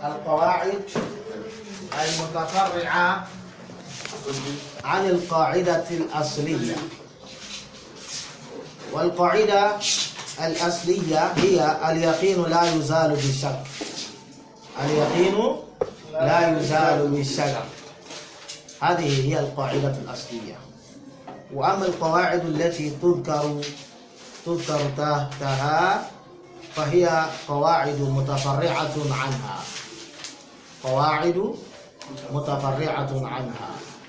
القواعد المتفرعة عن القاعدة الأصلية والقاعدة الأصلية هي اليقين لا يزال بالشك اليقين لا يزال بالشك هذه هي القاعدة الأصلية وأما القواعد التي تذكر تذكر تحتها فهي قواعد متفرعة عنها قواعد متفرعة عنها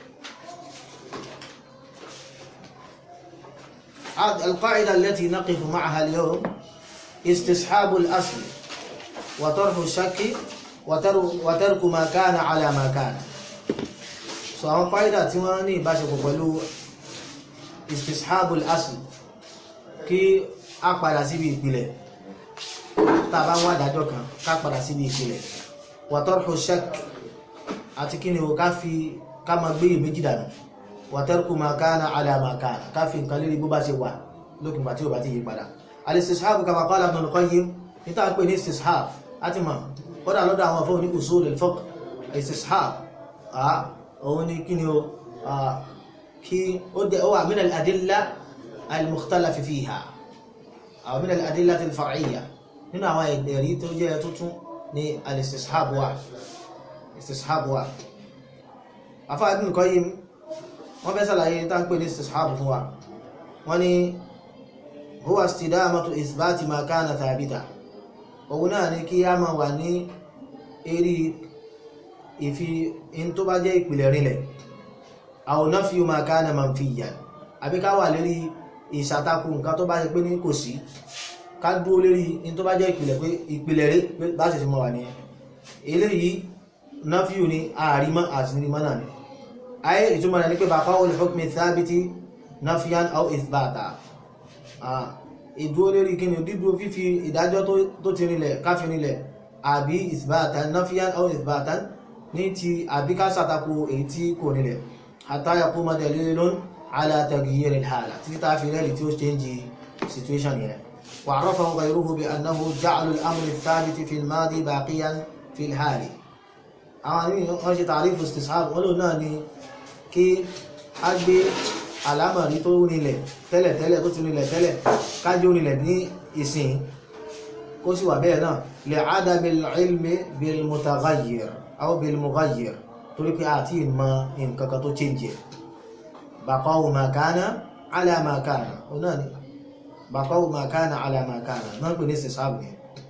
القاعدة التي نقف معها اليوم استصحاب الأصل وطرح الشك وترك ما كان على ما كان so àwọn qaida tí wọ́n ní ìbáṣepọ̀ pẹ̀lú istishabul asl kí a padà síbi ìpìlẹ̀ tá bá ń wá dájọ́ kan ká padà síbi ìpìlẹ̀ wa tarhu shak àti kí ni o ká fi ká ma gbé ìméjì dànù wa tarku ma kana ala ma kana ká fi nǹkan lérí bó bá ṣe wà lókùnbà tí ó bá ti yí padà al-istishab kama qala Ibn al-Qayyim ní tá pè ní istishab láti mọ̀ kódà lọ́dọ̀ àwọn afọ́ ní usul al-fiqh istishab òun ni kí ni o kí ó dẹ̀ ó wà min al-adilla al-mukhtalafi fiha àwọn min al-adilla al-far'iyya nínú àwọn ẹ̀rí tó jẹ́ tuntun ní al-istishab wà istishab wà afá Ibn Qayyim wọ́n fẹ́ sàlàyé tá ń pè ní istishab fún wa wọ́n ni huwa istidamatu isbati ma kana thabita òun náà ni kí a máa wà ní eré ìfi in tó bá jẹ́ ìpìlẹ̀ rinlẹ̀ àwọn náà fi ma kana manfiyan àbí ká wà lérí ìṣàtakù nǹkan tó bá jẹ́ pé ní kò sí ká dúró lérí in tó bá jẹ́ ìpìlẹ̀ pé ìpìlẹ̀ rí bá ṣe ti mọ̀ wà nìyẹn eléyìí náà fi ní àrímọ́ àṣírímọ́ náà ni ayé ìtumọ̀ rẹ̀ ní pé bàbá olùhukmi thabiti nafiyan aw ithbata ìdúró lérí kí ni dídúró fífi ìdájọ́ tó ti rinlẹ̀ káfí rinlẹ̀ àbí ithbatan nafiyan aw ithbatan ní ti àbí ká ṣàtakò èyí tí kò rinlẹ̀ hatta yaquma dalilun ala taghyir al-hala títí tá fi rẹ́lì tí ó change situation yẹn wa arafahu ghayruhu bi annahu ja'lu al-amri ath-thabiti fi al-madi baqiyan fi al-hali àwọn àmì wọ́n ṣe tàrífù istishab wọ́n lò náà ni kí a gbé alámọ̀rí tó rinlẹ̀ tẹ́lẹ̀ tẹ́lẹ̀ tó ti rinlẹ̀ tẹ́lẹ̀ kájú rinlẹ̀ ní ìsìn kó sì wà bẹ́ẹ̀ náà lè ádámi ilmi bil mutaghayyir aw bil mughayyir torí pé àti ìmọ̀ nǹkan kan tó change baqa'u ma kana ala ma kana ó náà ni baqa'u ma kana ala ma kana náà pè ní istishab ni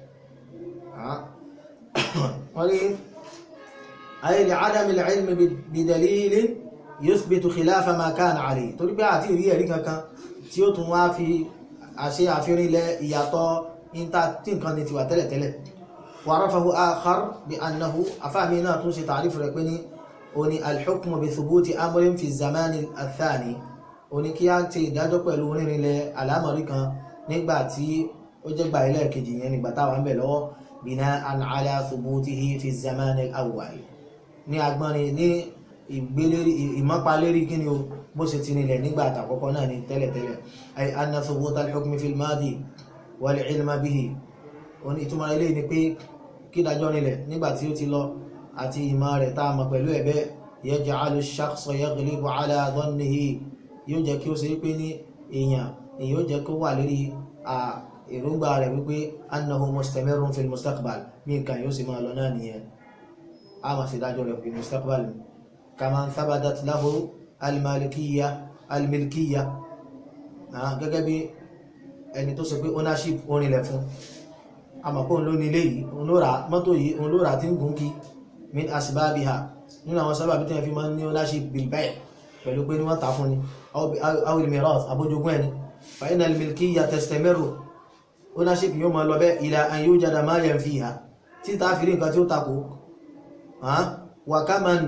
wọ́n ní ayé lè ádámi ilmi bi dalilin yuthbitu khilafa ma kana alayhi torí pé àti ìrí ẹ̀rí kankan tí ó tún wá fi àṣẹ àfihàn ilẹ̀ ìyàtọ̀ ìta tí nǹkan ni ti wà tẹ́lẹ̀tẹ́lẹ̀ wa arafahu akhar bí annahu afáàmì náà tún ṣe tààrífù rẹ̀ pé ní oní alhukmu bi thubuti amrin fi zamani athani oní kí á ti ìdájọ́ pẹ̀lú rírinlẹ̀ alámọ̀rí kan nígbà tí ó jẹ́ gbà ilẹ̀ kejì yẹn nígbà táwọn bẹ̀ lọ́wọ́ bina'an ala thubutihi fi zamani al-awwal ní agbọ́nrin ní ìgbélérí ìmọ́palérí kí ni o bó ṣe ti nílẹ̀ nígbà àtàkọ́kọ́ náà ní tẹ́lẹ̀tẹ́lẹ̀ ay anna thubuta al-hukmi fil madi wal ilma bihi oní ìtumọ̀ ilé ni pé kí dájọ́ nílẹ̀ nígbà tí ó ti lọ àti ìmọ̀ rẹ̀ tá a mọ̀ pẹ̀lú ẹ̀bẹ́ yaj'alu ash-shakhsa yaghlibu ala dhannihi yóò jẹ́ kí ó ṣe pé ní èèyàn èyí ó jẹ́ kó wà lérí èròǹgbà rẹ̀ wípé annahu mustamirrun fil mustaqbal bí nǹkan yóò sì máa lọ náà nìyẹn a máa ṣe dájọ́ rẹ̀ fil mustaqbal ni كما ثبتت له المالكية الملكية gẹ́gẹ́ bí ẹni tó sọ pé ownership orinlẹ̀ fún àmọ̀pọ̀ ló ní ilé yìí òun ló rà mọ́tò yìí òun ló rà tí ń gùn kí min asbabiha nínú àwọn sábàbí tí wọ́n fi máa ń ní ownership bil bay' pẹ̀lú pé ní wọ́n tà fún ni aw al mirath abójogún ẹni fa inna al milkiyya tastamiru ownership yóò máa lọ bẹ́ ila an yujada ma yanfiha tí tá fi rí nǹkan tí ó takò wa kaman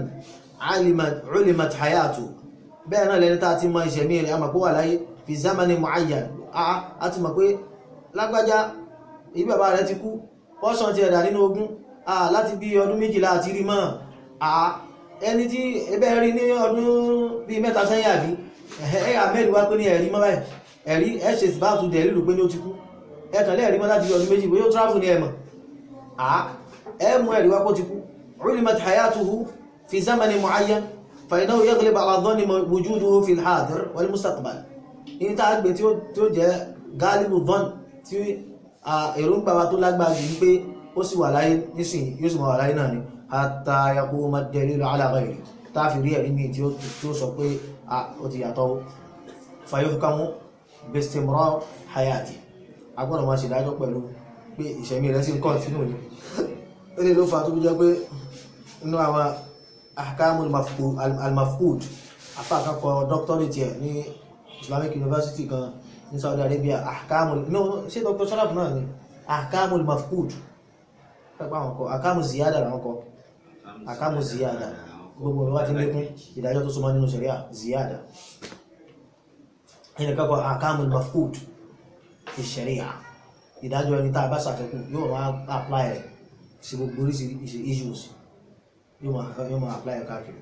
ulimat hayatu bẹ́ẹ̀ náà lẹ́ni tá ti mọ ìṣẹ̀mí rẹ̀ a mọ̀ pé wà láyé fi zamani mu'ayyan a ti mọ̀ pé lágbájá ibi bàbá rẹ̀ ti kú pọ́ṣán ti ẹ̀dà nínú ogún láti bí ọdún méjìlá àti rí mọ́ ẹni tí ẹbẹ́ rí ní ọdún bí mẹ́ta sẹ́yìn àbí ẹ̀yà mẹ́rin wá pé ní ẹ̀rí mọ́ báyìí ẹ̀rí ẹ̀ṣẹ̀ bá tún dẹ̀ lílù pé ní ó ti kú ẹ̀kàn lẹ́ẹ̀rí mọ́ láti bí ọdún méjì bóyá ó tráfù ní ẹ̀mọ̀ ẹ mú ẹ̀rí wá kó ti kú ulimat hayatuhu fi zamani muayyan fa innahu yaghlib ala dhanni wujuduhu fi al-hadir wal mustaqbal in ta gbé tí ó tí ó jẹ́ galibu dhann tí èròǹgbà wa tó lágbára jù ní pé ó sì wà láyé nísìn yóò sì máa wà láyé náà ni hatta yaquma ad-dalilu ala ghayri tá fi rí ẹ̀rí mi tí ó sọ pé ó ti yàtọ̀ fa yuhkamu bistimrar hayati agbọ́dọ̀ máa ṣèdájọ́ pẹ̀lú pé ìṣẹ̀mí rẹ̀ sí kọ́ntínú ni ilé ló fa tó bí jẹ́ pé inú àwọn ahkamul al-mafqud afáàkàkọ doctorate ẹ̀ ní Islamic University kan ní Saudi Arabia ahkamul no ṣe Dr. Sharaf náà ni ahkamul mafqud pẹ́pẹ́ àwọn kọ ahkamul ziyada làwọn kọ ahkamul ziyada gbogbo ọ̀rọ̀ wá ti lékún ìdájọ́ tó súnmọ́ nínú sharia ziyada ẹni kakọ ahkamul mafqud fi sharia ìdájọ́ ẹni tá a bá ṣàfẹ́kù yóò wá apply rẹ̀ sí gbogbo oríṣiríṣi issues yóò máa apply rẹ̀ káàkiri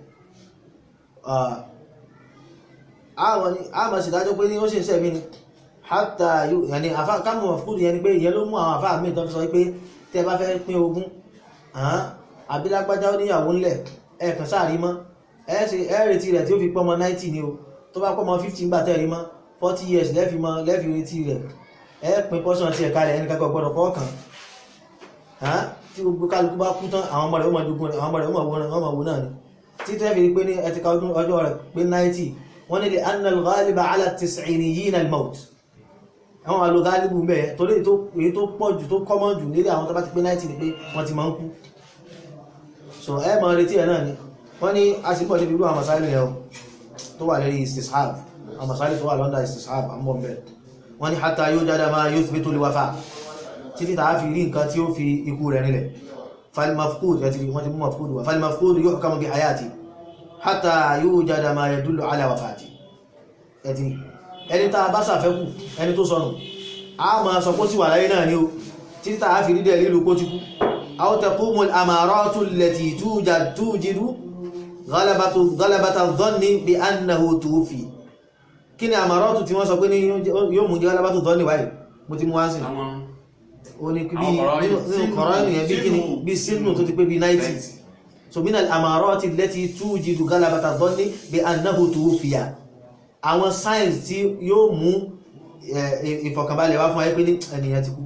a máa ṣèdájọ́ pé ní ó sì ń sẹ́mi ni hátà yàní kámù mafqud yẹn ni pé ìyẹn ló mú àwọn àfáà míì tó fi sọ pé tẹ́ bá fẹ́ pín ogún àbílágbájá níyàwó ńlẹ̀ ẹ̀ẹ̀kan sáàrí mọ́ ẹ̀ẹ́rẹ̀tì rẹ̀ tí ó fi pọ́mọ 90 ni o tó bá pọ́mọ 15 gbà tẹ́rí mọ́ 40 years lẹ́fi mọ́ lẹ́fi retí rẹ̀ ẹ̀ẹ́pin pọ́sán ti ẹ̀ka rẹ̀ ẹni kankan gbọ́dọ̀ kọ́ọ̀kan tí gbogbo kálukú bá kú tán àwọn ọmọ rẹ̀ ó máa jogún rẹ̀ àwọn ọmọ rẹ̀ ó máa wò náà ni tí tẹ́ fi rí pé ní ẹtìka ọjọ́ rẹ̀ pé 90 wọ́n ní lè annal ghaliba ala tis'iniyyin al-maut àwọn àlò ghalibu mẹ́ torí èyí tó pọ̀ jù tó kọ́mọ́ jù nílé àwọn tó bá ti pé 90 ni pé wọ́n ti máa ń kú so ẹ máa retí ẹ̀ náà ni wọ́n ní a sì pọ̀ sí irú àwọn masáìlì yẹn tó wà lérí istishab àwọn masáìlì tó wà lọ́ndà istishab àmọ́ bẹ́ẹ̀ wọ́n ní hatta yujada ma yuthbitu al-wafa títí tàá fi rí nǹkan tí ó fi ikú rẹ̀ nílẹ̀ falmafqud yàtí wọ́n ti mú mafqud wà falmafqud yuhkamu bi hayati hatta yujada ma yadullu ala wafati ẹ̀tì ẹni tàà bá sàfẹ́kù ẹni tó sọnù a ma sọ pọ́ sí wà láyé náà ni ó títí tàá fi rídẹ̀ lílù kó ti kú aw taqumu al-amaratu allati tujidu ghalabata dhanni bi annahu tuwfi kí ni àmàrọ́tù tí wọ́n sọ pé yóò mú jẹ́ ghalabatu dhanni wáyé mo ti mú wá sí ó ní bí nínú kọ̀rọ̀ ènìyàn bí kíni bí sínú tó ti pé bí 90 so min al-amarati allati tujidu ghalabata dhanni bi annahu tuwfiya àwọn signs tí yóò mú ìfọ̀kànbalẹ̀ wá fún ayé pé ní ènìyàn ti kú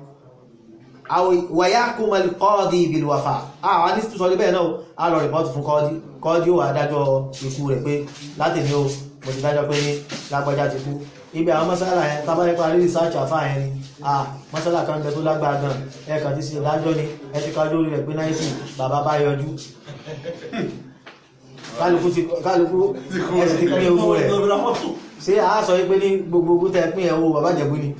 wa yahkumu al-qadi bil-wafa àwọn ní sọ bẹ́ẹ̀ náà a lọ rìpọ́tù fún kọ́ọ̀dí kọ́ọ̀dí ó wà dájọ́ ikú rẹ̀ pé láti ní o mo ti dájọ́ pé ní lágbájá ti kú ibi àwọn mọ́sálà yẹn tàbá nípa rí research àfá yẹn ni a mọ́sálà kan bẹ tó lágbára gan ẹ̀kà ti sí ìdájọ́ ni ẹ ti kájú orí rẹ̀ pé 90 bàbá bá yọjú kálukú ẹ̀sì ti pín owó rẹ̀ ṣé a sọ pé ní gbogbo ogún tẹ pín ẹ̀wọ̀ bàbá jẹ̀bú ni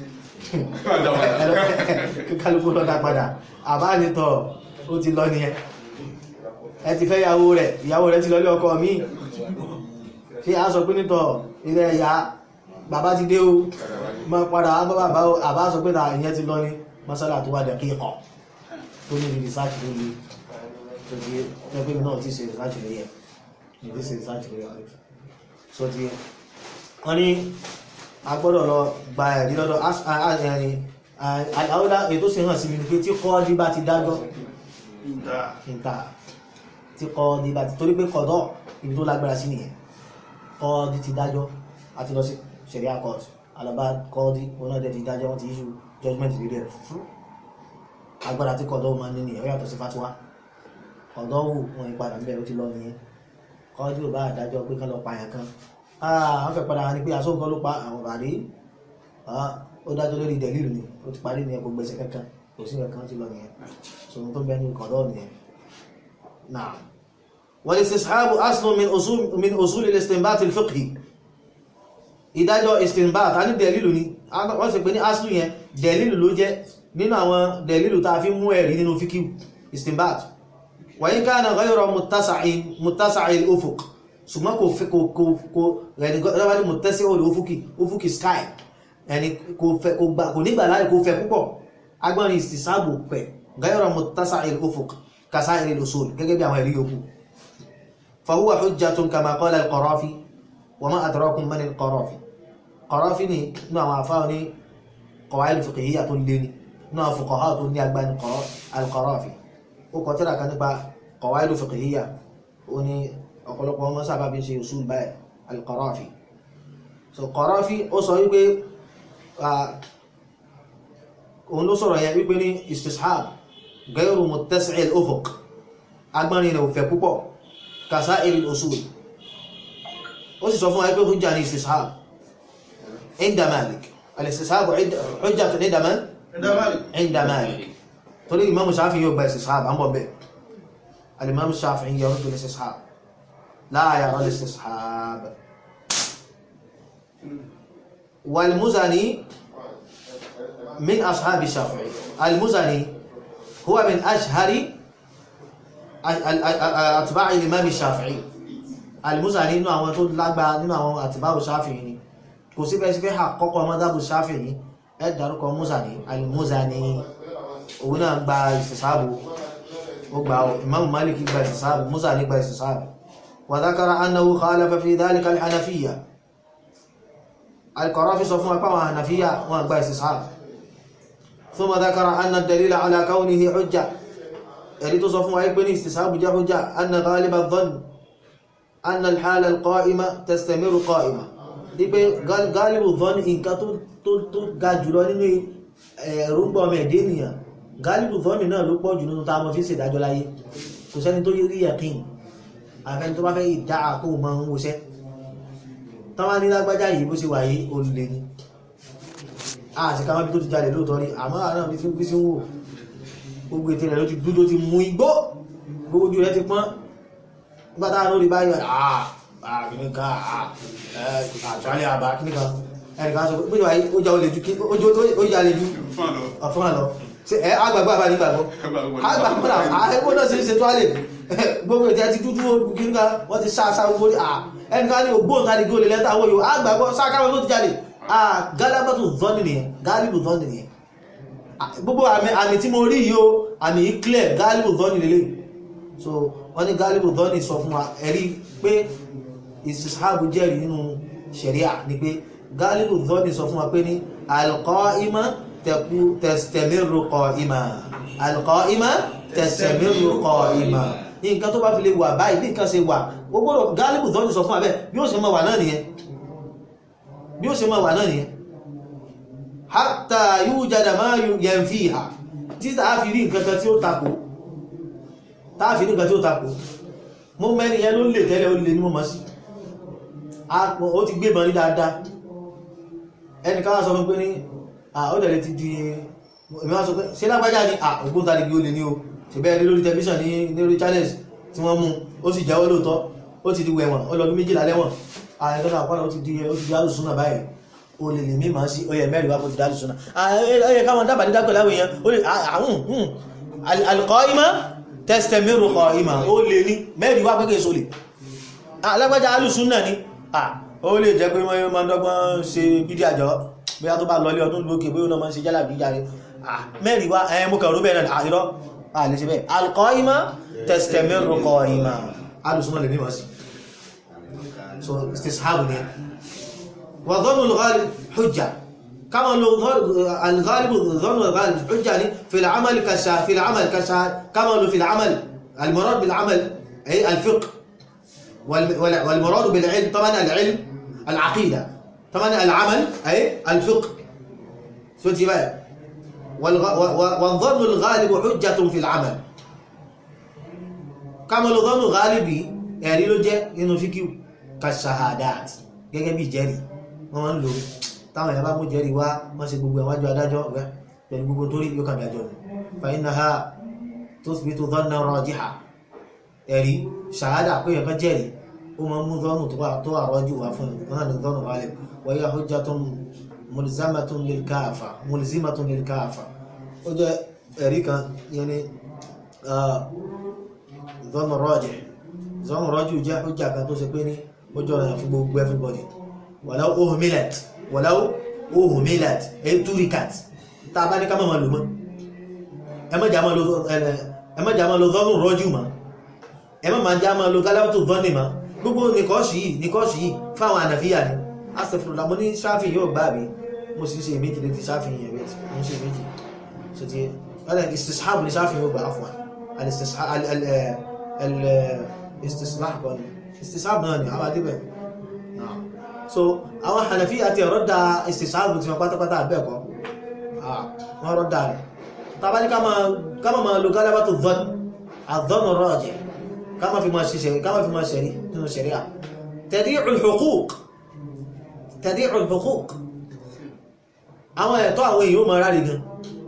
kálukú lọ́dá padà àbá nítọ̀ ó ti lọ nìyẹn ẹ ti fẹ́ ìyàwó rẹ̀ ìyàwó rẹ̀ ti lọ lé ọkọ mi ṣé a sọ pé nítọ̀ ilẹ̀ ẹ̀yà bàbá ti dé o ma padà bá bàbá o àbá sọ pé ìyẹn ti lọ ní masala tó wà dẹ̀kí ẹ̀kọ́ tó ní research ló lè tó di ẹgbẹ́ mi náà ti ṣe research lórí ẹ̀ ní ti ṣe research lórí ẹ̀ so ti wọ́n ní a gbọ́dọ̀ lọ gba ẹ̀rí lọ́dọ̀ àdáwọ́dá ètò ṣe hàn sí mi pé tí kọ́ ní bá ti dájọ́ ìta tí kọ́ ní bá ti torí pé kọ̀dọ̀ ibi tó lágbára sí nìyẹn kọ́ ní ti dájọ́ àti lọ sí sharia court alaba kọ́ọ̀dí onájẹ́ ti dájọ́ wọ́n ti issue judgment rí rẹ̀ fún agbára tí kọ̀dọ̀ ma ní nìyẹn yàtọ̀ sí fatuwa kọ̀dọ̀ wù wọn ìpadà ń bẹ̀ ó ti lọ nìyẹn kọ́ọ̀dí ò bá àdájọ́ pé kán lọ pààyàn kan àwọn fẹ́ padà ní pé asóǹkan ló pa àwọn bàrí ó dájọ́ lórí dẹ̀lílù ni ó ti parí nìyẹn gbogbo ẹsẹ̀ kankan kò sí kankan ti lọ nìyẹn sọ̀rọ̀ tó bẹ́ẹ̀ ní kọ̀dọ̀ nìyẹn náà wal istishabu aslun min usul al-istinbat al-fiqhi ìdájọ́ istinbat a ní dẹ̀lìlù ni wọ́n sì pé ní aslu yẹn dẹ̀lìlù ló jẹ́ nínú àwọn dẹ̀lìlù ta fi mú ẹ̀rí nínú fíkíw istinbat wa in kana ghayra muttasa'il ufuq ṣùgbọ́n kò fẹ́ kò rẹ̀ni muttasi'il ufuqi ufuqi sky ẹni kò nígbà láì kò fẹ́ púpọ̀ agbọ́nrin istisabu pẹ̀ ghayra muttasa'il ufuq kasa'iril usul gẹ́gẹ́ bí àwọn ẹ̀rí yòókù fa huwa hujjatun kama qala al-Qarafi وما أدراكم من القرافي قرافي ni nínú àwọn àfáà ní qawaid fiqhiyya tó lé ní nínú àwọn fuqaha tó ní agbá ní al-Qarafi ó kọ tírà kan nípa qawaidu fiqhiyya ó ní ọ̀pọ̀lọpọ̀ ọmọ sábà bí ṣe usul báyìí al-Qarafi so Qarafi ó sọ wípé òun ló sọ̀rọ̀ yẹn wípé ní istishab gairu muttasi' al-ufuq agbọ́nrin rẹ̀ ò fẹ̀ púpọ̀ kasa'ir al-usul ó sì sọ fún wa pé hujja ní istishab inda Malik al-istishab hujjatun inda man inda Malik torí imam Shafi'i yóò gba istishab àmọ́ bẹ́ẹ̀ al-imam Shafi'i yaruddu al-istishab la yara al-istishab wal-Muzani من أصحاب الشافعي المزني هو من أشهر أتباع الإمام الشافعي المزني nínú àwọn tó lágbára nínú àwọn àtìbáwò Shafi'i ni kò sí bẹ́ẹ̀ sí fẹ́ àkọ́kọ́ mọ́dábù Shafi'i ẹ dárúkọ Muzani al-Muzani òun náà gba ìsìsáàbù ó gba Imam Malik gba ìsìsáàbù Muzani gba ìsìsáàbù wa dhakara annahu khalafa fi dhalika al-Hanafiyya al-Qarafi sọ fún apá àwọn Hanafiyya wọn gba ìsìsáàbù ثم ذكر أن الدليل على كونه حجة يريد صفو عيبني استسحاب جاء حجة أن غالب الظن أن الحالة القائمة تستمر قائمة dípé غالب الظن nǹkan tó ga jùlọ nínú ẹ̀rùngbọ̀n ọmọ ẹ̀dẹ́ ènìyàn غالب الظن náà ló pọ̀ jù nínú tá a mọ̀ fi ṣèdájọ́ láyé kò sẹ́ni tó rí yẹ̀kín àfẹ́ni tó bá fẹ́ ìdá àkó mọ́ ń wọṣẹ́ tọ́wọ́ ní lágbájá yìí bó ṣe wà yìí ó lè ní àti ká mọ́bí tó ti jáde lóòtọ́ rí àmọ́ àrán bí fún sí wò gbogbo ètè rẹ̀ ló ti dúdó ti mú igbó gbogbo ojú rẹ̀ ti pọ́n gbátá lórí báyọ̀ àkíníkà àtúwálẹ̀ àbá kíníkà ẹnìkan sọ pé wáyé ó já olè ju ó já lè ju ọ̀fún àlọ́ ẹ agbàgbà bá nígbàgbọ́ agbàgbà àẹ́kọ́ náà sí ṣe tó àlè gbogbo ètè ti dúdú kíníkà wọ́n ti sá sá gbogbo ẹnìkan ní ògbóǹtarìgì olè lẹ́ta owó yóò agbàgbọ́ sákàwọn tó ti jáde galabatu zọ́nì nìyẹn galibu zọ́nì nìyẹn gbogbo àmì tí mo rí yìí o àmì clear galibu zọ́nì lélẹ̀ so wọ́n ní galibu zọ́nì sọ fún wa ẹ̀rí pé ìsìsáàbù jẹ́rìí nínú ṣẹ̀ríà ni pé galibu zọ́nì sọ fún wa pé ní alqaima tastamiru qaima alqaima tastamiru qaima nǹkan tó bá fi lè wà báyìí bí nǹkan ṣe wà gbogbo galibu zọ́nì sọ fún wa bẹ́ẹ̀ bí ó ṣe máa wà náà nìyẹn bí ó ṣe máa wà náà nìyẹn hatta yujada ma yanfiha tí tàá fi rí nǹkan kan tí ó takò tàá fi rí nǹkan tí ó takò mọ́ mẹ́rin yẹn ló lè tẹ́lẹ̀ ó lè ní mọ́ sí ó ti gbé bọ̀ ní dáadáa ẹni káwà sọ fún pé ní ó dẹ̀rẹ̀ ti di ìmọ̀ sọ pé ṣe lágbájá ní ògbóntarìgì ó lè ní o ṣe bẹ́ẹ̀ rí lórí tẹlifíṣàn ní lórí channels tí wọ́n mú ó sì jẹ́wọ́ lóòótọ́ ó ti di wẹ̀wọ̀n ó lọ́dún méjìlá lẹ́wọ̀n ààrẹ́gbẹ́ta àpárá ó ti di ó ti di alùsùnà báyìí o lè lè mímọ̀ sí ọyẹ mẹ́rin wá kó ti di alùsùnà ọyẹ káwọn dábàá ní dákọ̀ láwọn èèyàn ó lè àwọn alqaima tastamiru qaima ó lè ní mẹ́rin wá pẹ́kẹ́ sólè alágbájá alùsùnà ni ó lè jẹ́ pé wọ́n máa dọ́gbọ́n ṣe bídí àjọ bóyá tó bá lọlé ọdún lókè bóyá náà máa ṣe jálà bí járe mẹ́rin wá ẹ̀ mú kẹrù bẹ́ẹ̀ náà àìrọ́ àlè ṣe bẹ́ẹ̀ alqaima tastamiru qaima alùsùnà lè mímọ̀ sí so istishabu ne wa dhannu al-ghalib hujja kama lo al-ghalib dhannu al-ghalib hujja ni fi al-amal ka sha fi al-amal ka sha kama lo fi al-amal al-murad bil-amal ay al-fiqh wal-murad bil-ilm طبعا al-ilm al-aqida طبعا al-amal ay al-fiqh so tiba والظن الغالب حجة في العمل كما لو ظن غالبي ẹ̀rí ló jẹ́ nínú fíkíù kashahadat gẹ́gẹ́ bí jẹ́rì wọ́n máa ń lò táwọn èèyàn bá mú jẹ́rì wá wọ́n ṣe gbogbo ẹ̀wájú adájọ́ rẹ̀ pẹ̀lú gbogbo torí yóò kàn dájọ́ ni fàyínàhà tuthbitu dhanna rajiha ẹ̀rí ṣàhádà pé ẹ̀kan jẹ́rì ó máa ń mú dhannu tó àrọ́jú wá fún wọn náà ní dhannu ghalib wa hiya hujjatun mulzimatun lil kafa mulzimatun lil kafa ó jẹ́ ẹ̀rí kan yẹn ni dhannu rajih zọ́nù rọ́jú jẹ́ ọjà kan tó ṣe pé ní ojú ọ̀rọ̀ fún gbogbo everybody wàláwó ohun millet wàláwó ohun millet eturikat tá a bá ní ká mọ̀ lò mọ́ ẹmọ́jà máa lo zọ́nù rọ́jú mọ́ ẹmọ́jà máa lo gálábàtò zọ́nì mọ́ gbogbo nìkọ́ṣì yìí nìkọ́ṣì yìí fáwọn ànàfíà ni asẹ̀fúnlá mo ní sáfì yóò gbá mi mo sì ṣe méjì létí sáfì yẹn rẹ̀ mo ṣe méjì so ti ọ̀rẹ́ ìsìsáàbù ní sáfì yóò gbà fún wa al-istislah kan istisab náà ni àwọn adébẹ̀ so àwọn hànàfí àti ọ̀rọ̀ da istisab ti wọn pátápátá àbẹ́ẹ̀kọ́ wọ́n rọ́ dáa rẹ̀ tàbá ní ká máa lo gálábà tó dhọ́n àdọ́nà rọ́ọ̀jẹ̀ ká máa fi máa ṣiṣẹ́ ká máa fi máa ṣẹ̀rí nínú ṣẹ̀ríà tadi'ul huquq tadi'ul huquq àwọn ẹ̀tọ́ àwọn èèyàn máa rárí gan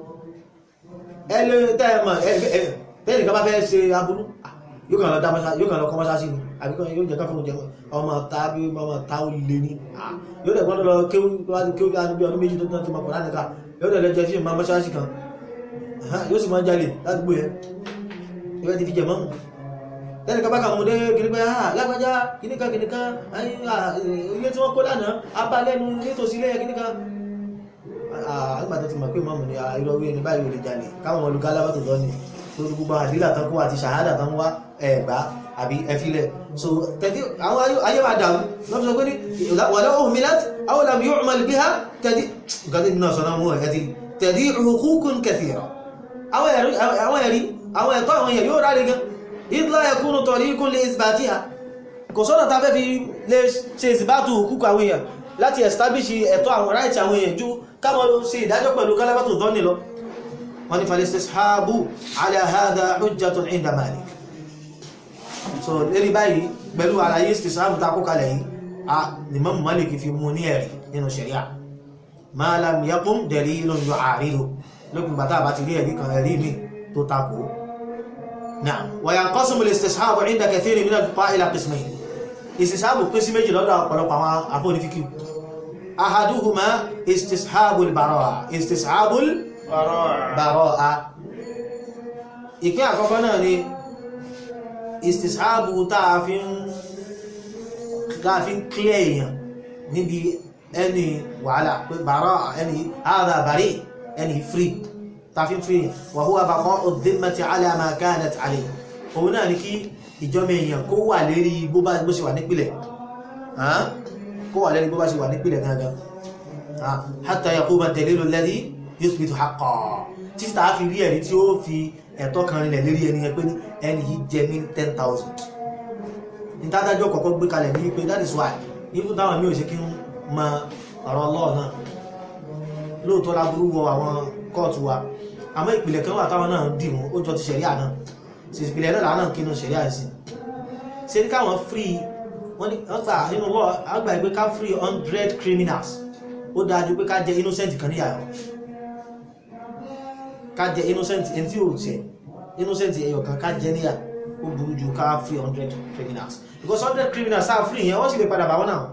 ẹlẹ́ tẹ́ẹ̀mà tẹ́ẹ̀nì ká bá fẹ́ ṣe aburú yóò kàn lọ dá mọ́ṣá yóò kàn lọ kọ́ mọ́ṣá sí ni àbíkọ́ yóò jẹ́ káfún jẹ ọmọ ta bí ọmọ ta ó lè ní yóò dẹ̀ gbọ́dọ̀ lọ kéwú kéwú bí ọdún méjì tó tán ti mọ̀ kọ̀ láti ká yóò dẹ̀ lẹ́jẹ́ sí ìmọ̀ mọ́ṣá sí kan yóò sì máa jalè ládùúgbò yẹn ìwé ti fi jẹ mọ́mù tẹ́nì ká bá kà mú dé kìnnìkan ah lágbájá kìnnìkan kìnnìkan ilé tí wọ́n kó lánàá abalẹ́nu nítòsí ilé kìnnìkan àgbàtà ti mọ̀ pé mọ́mù ni ìrọ̀wé ẹni báyìí ò lè jalè káwọn olùkọ́ alábàtò lọ ni tó gbogbo àdílà tán kó àti ṣàhádà tán wá ẹ̀gbá àbí ẹfilẹ̀ so tẹ̀dí àwọn ayé máa dàrú lọ́pọ̀ sọ pé ní wàlẹ́ ohun milat àwọn làmì yóò mọ̀ bí ha tẹ̀dí nǹkan tí náà sọ náà mú ẹ̀ tẹ̀dí hukukun kathira àwọn ẹ̀rí àwọn ẹ̀tọ́ àwọn èèyàn yóò ráre gan idla yakunu tariqun li isbatiha kò sọ́nà ta fẹ́ fi lè ṣe ìsìbátù hukuk àwọn èèyàn láti establish ẹ̀tọ́ àwọn right àwọn èèyàn ju káwọn ṣe ìdájọ́ pẹ̀lú kálábàtò dọ́nì lọ wọ́n ni falistishabu ala hadha hujjatun inda Malik so lérí báyìí pẹ̀lú àlàyé istishabu ta kó kalẹ̀ yìí a Imam Malik fi mú ní ẹ̀rí nínú sharia ma lam yaqum dalilun yu'aridu lókùn bàtà bá ti rí ẹ̀rí kan ẹ̀rí mi tó takò náà wa yanqasimu al-istishabu inda kathirin min al-fuqaha ila qismayn istishabu pín sí méjì lọ́dọ̀ ọ̀pọ̀lọpọ̀ àwọn afọ́nifíkì ahaduhuma istishabul baraa istishabul baraa ìpín àkọ́kọ́ náà ni istishabu táa fi ń kílẹ̀ èèyàn níbi ẹni wàhálà pé baraa ẹni hadha bari ẹni free táa fi ń free wa huwa baqa'u dhimmati ala ma kanat alayhi òun náà ni kí ìjọmọ èèyàn kó wà lérí bó bá bó ṣe wà nípìlẹ̀ kó wà lérí bó bá ṣe wà nípìlẹ̀ gangan hatta yaquma ad-dalilu alladhi yuthbitu haqqan títí tàá fi rí ẹ̀rí tí ó fi ẹ̀tọ́ kan rinlẹ̀ lérí ẹni yẹn pé ní ẹni yìí jẹ ní ten thousand ìtadájọ́ kọ̀ọ̀kan gbé kalẹ̀ ní pé that is why even táwọn mi ò ṣe kí ń mọ ọ̀rọ̀ law náà lóòótọ́ láburú wọ àwọn kóòtù wa àmọ́ ìpìlẹ̀ kan wà táwọn náà dì mú ó jọ ti ṣẹ̀ríà náà sì ìpìlẹ̀ náà làánà kínú ṣẹ̀ríà sí ṣe ní káwọn free wọ́n ní ọgbà nínú law àgbà ìgbé ká free hundred criminals ó dájú pé ká jẹ innocent kan níyàwó ká jẹ innocent ẹni tí ò jẹ innocent ẹyọ kan ká jẹ níyà ó burú ju ká free hundred criminals because hundred criminals sáà free yẹn wọ́n sì lè padà bá wọn náà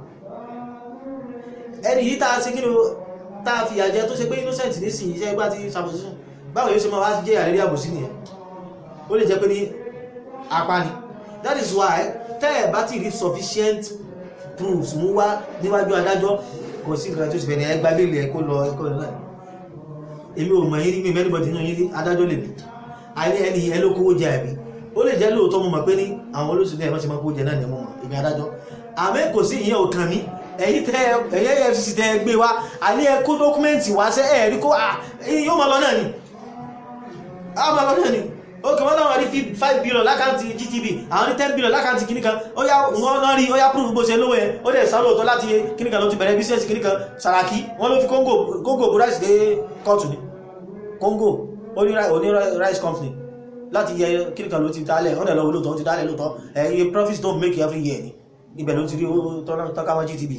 ẹni yìí tá a ṣe kí ló tá a fìyà jẹ tó ṣe pé innocent nísìnyí iṣẹ́ ìgbà tí ṣàbòsíṣùn báwo yóò ṣe máa wá jẹ́ àrírí àbòsí nìyẹn ó lè jẹ́ pé ní apá ni that is why tẹ́ ẹ̀ bá ti rí sufficient proofs mú wá níwájú adájọ́ kò sí nǹkan tó ṣe fẹ̀rẹ̀ ẹgbà lè lè kó lọ ẹkọ́ náà èmi ò mọ̀ yí rí mi mẹ́rìnbọ̀dì náà yí rí adájọ́ lè bí àìní ẹni ẹ ló kówó jẹ àbí ó lè jẹ́ lóòótọ́ mo mọ̀ pé ní àwọn olóṣèlú ẹ̀ wọ́n ti máa kówó jẹ náà ní mo mọ̀ èmi adájọ́ àmẹ́ kò sí ìyẹn òkan mi ẹ̀yìn tẹ́ ẹ̀yẹ efcc tẹ́ gbé wá àní ẹ kó dọ́kúmẹ́ǹtì wá sẹ́ ẹ̀rí kó yóò máa lọ náà ni á máa lọ náà ni ó kí wọ́n náà rí 5 billion lákàntí GTB àwọn ní 10 billion lákàntí kìníkan ó yá wọ́n náà rí ó yá proof bó ṣe lówó ẹ ó dẹ̀ sáré òtọ́ láti kìníkan ló ti bẹ̀rẹ̀ business kìníkan Sàràkí wọ́n ló fi Congo rice dé kọ́ọ̀tù ní Congo ó ní rice company láti yẹ kìníkan ló ti dálẹ̀ ó dẹ̀ lọ lóòtọ́ ó ti dálẹ̀ lóòtọ́ ẹ̀yẹ profits don't make every year ni ibẹ̀ ló ti rí tọ́káwọn GTB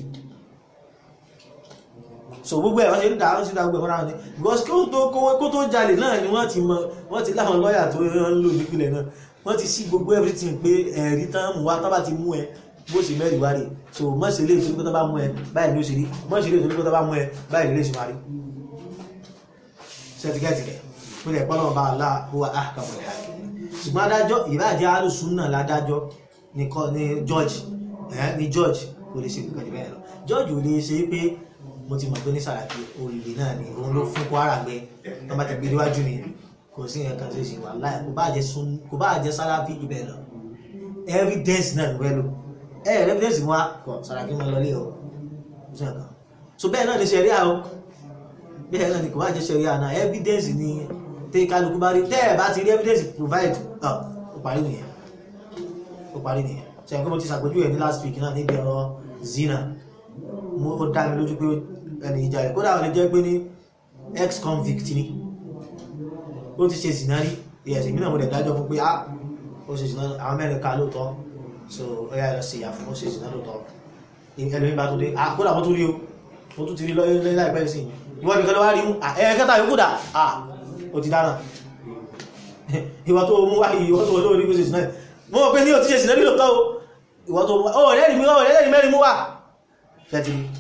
so gbogbo ẹ̀ wọ́n ṣe ń dáa sí dágbé wọ́n ráwọn ní because kí ó tó kó tó jalè náà ni wọ́n ti mọ wọ́n ti láwọn lọ́yà tó ń lò nípìnlẹ̀ náà wọ́n ti sí gbogbo everything pé ẹ̀rí tán mú wá tán bá ti mú ẹ bó ṣe mẹ́rin wá rè so mọ́ ṣe lè torí pé tán bá mú ẹ báyìí ló ṣe rí mọ́ ṣe lè torí pé tán bá mú ẹ báyìí lè ṣe máa rí ṣẹ́tìkẹ́tìkẹ́ pé ẹ̀ pọ́nà bá aláà wà áhàkàmọ̀ ṣùgbọ́n adájọ́ ìbáàjẹ́ alùsùn náà ládájọ́ ní George ní George kò lè ṣe nǹkan jù bẹ́ẹ̀ lọ George ò lè ṣe pé mo ti mọ̀ pé ní Sàràkí olè náà ni òun ló fún Kwara gbẹ tó bá ti gbé níwájú mi kò sí nǹkan tó ṣe wà láì kò bá jẹ sun kò bá jẹ Sàràkí jù bẹ́ẹ̀ lọ evidence náà ló fẹ́ lò ẹ ẹ evidence wa kọ Sàràkí máa lọlé o sí nǹkan so bẹ́ẹ̀ náà ni sẹ̀ríà o bẹ́ẹ̀ náà ni kò bá jẹ sẹ̀ríà náà evidence ni tẹ́ kálukú bá rí tẹ́ ẹ̀ bá ti rí evidence provide ó parí nìyẹn ó parí nìyẹn ṣe ẹ̀kọ́ mo ti ṣàpèjúwe ní last week náà níbi ọ̀rọ̀ zina mo ó dá mi lójú pé ẹni ìjà rẹ̀ kódà ó lè jẹ́ pé ní ex convict ni ó ti ṣe zina rí ìyẹ̀sìn mí náà mo dẹ̀ dájọ́ fún pé ah ó ṣe zina àwọn mẹ́rin ká lóòótọ́ so ó yà lọ sí ìyà fún ó ṣe zina lóòótọ́ ẹlòmí bá tó dé ah kódà mo tún rí o mo tún ti rí lọ́yẹ́ láìpẹ́ sí ìwọ́n nìkan ló wá rí mú ẹ̀ẹ́kẹta yóò kúdà ah ó ti dáná ìwọ́n tó mú wáyé ìwọ́n tó olóorí kó ṣe zina mo mọ̀ pé ní o ti ṣe zina rí lóòótọ́ o ìwọ́n tó mú wá ó rẹ́rìí mi ó rẹ́rìí mẹ́rin mú wá ṣẹ́tì ni